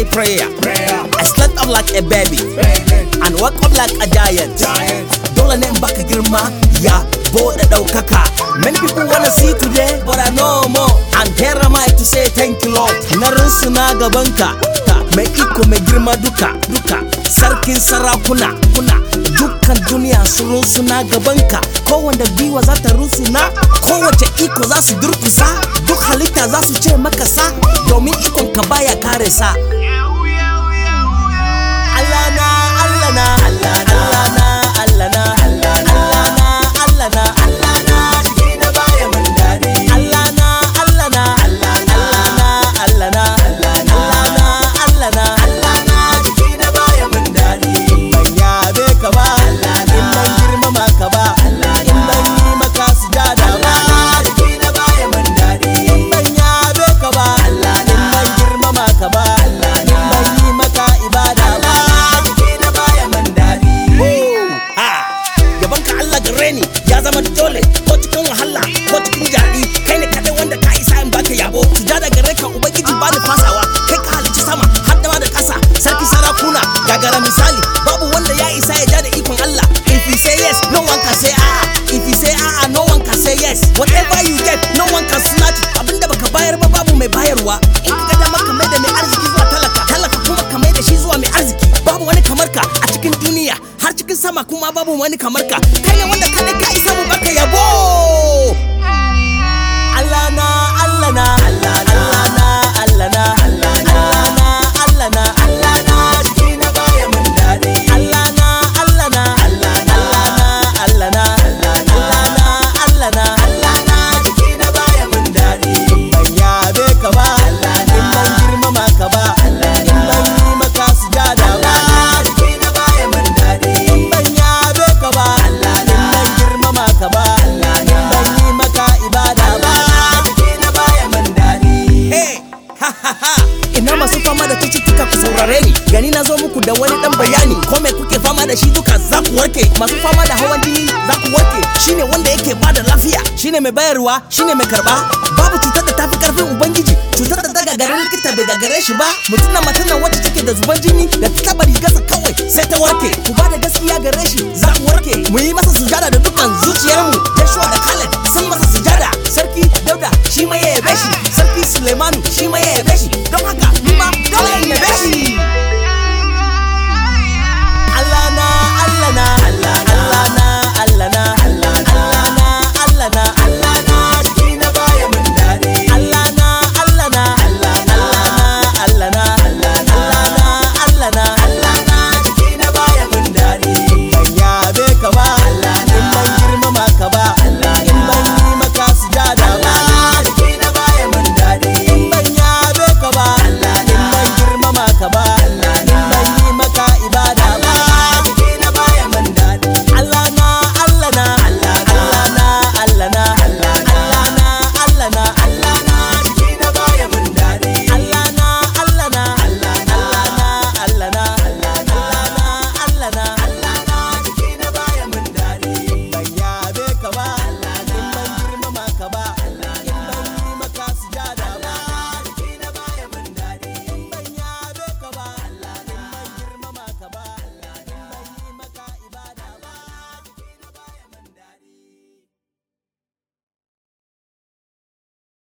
prayer. prayer, I stand up like a baby baby, and walk up like a giant. giant, Dole ne in baka girma ya bude ɗaukaka. Many people wanna see today, but I know more. And here am I to say thank you Lord. Na na gabanka, ka mai iko mai girma duka, duka. Sarkin sarakuna, kuna. Dukkan duniya sun suna gabanka. Kowanda gwiwa za ta rusuna, kowace iko za su durkusa. Duk halitta za su ce maka sa, domin ikon ka baya kare sa. Allah na, Allah na, Allah na, Allah na, Allah na, Allah na, Allah na, jiki na baya mun dadi. Allah na, Allah na, Allah na, Allah na, Allah na, Allah na, Allah na, jiki na baya mun dadi. Ban yabe ka ba, in ban girmama ka ba, in ban yi maka sujada ba, jiki na baya mun dadi. In ban yabe ka ba, in ban girmama ka ba, in ban yi maka ibada ba, jiki na baya mun dadi. Ha! Gaban ka Allah gare ni ya zama dole ko cikin wahala ko cikin jaɗi kai ne kaɗai wanda ka isa in baka yabo sujada gare ka ubangiji ba ni fasawa kai ka halicci sama har da ma da ƙasa sarki sarakuna gagara misali babu wanda ya isa ya ja da ikon Allah if you say yes no one can say a'a if you say a'a no one can say yes whatever you get no one can snatch it. abinda baka bayar ba babu mai bayarwa in ka ga dama ka mai da mai arziki zuwa talaka talaka kuma ka mai da shi zuwa mai arziki babu wani kamar ka a cikin duniya har cikin sama kuma babu wani kamar ka kai ne wanda kada ka isa mu baka yabo Allah na Allah na Allah na Allah na Allah na Allah na Allah na jiki na baya mun dadi Allah na Allah na Allah na Allah na Allah na Allah na Allah na jiki na baya mun dadi ban yabe ka ba in ban girmama ka ba in ban yi maka sujada ba jiki na baya mun dadi in ban yabe ka ba in ban girmama ka ba in ban yi maka ibada ba jiki na baya mun dadi hey ha ha ha ina masu fama da cututtuka ku saurare ni gani na zo muku da wani dan bayani ko me kuke fama da shi duka za ku warke masu fama da hawan jini za ku warke shine wanda yake bada lafiya shine mai bayarwa shine mai karba babu cutar da tafi karfin ubangiji cutar da daga garin likita bai gagare shi ba mutum na matan nan wacce take da zuban jini da ta taba rigarsa kawai sai ta warke ku bada gaskiya gare shi za ku warke mu yi masa sujada da dukkan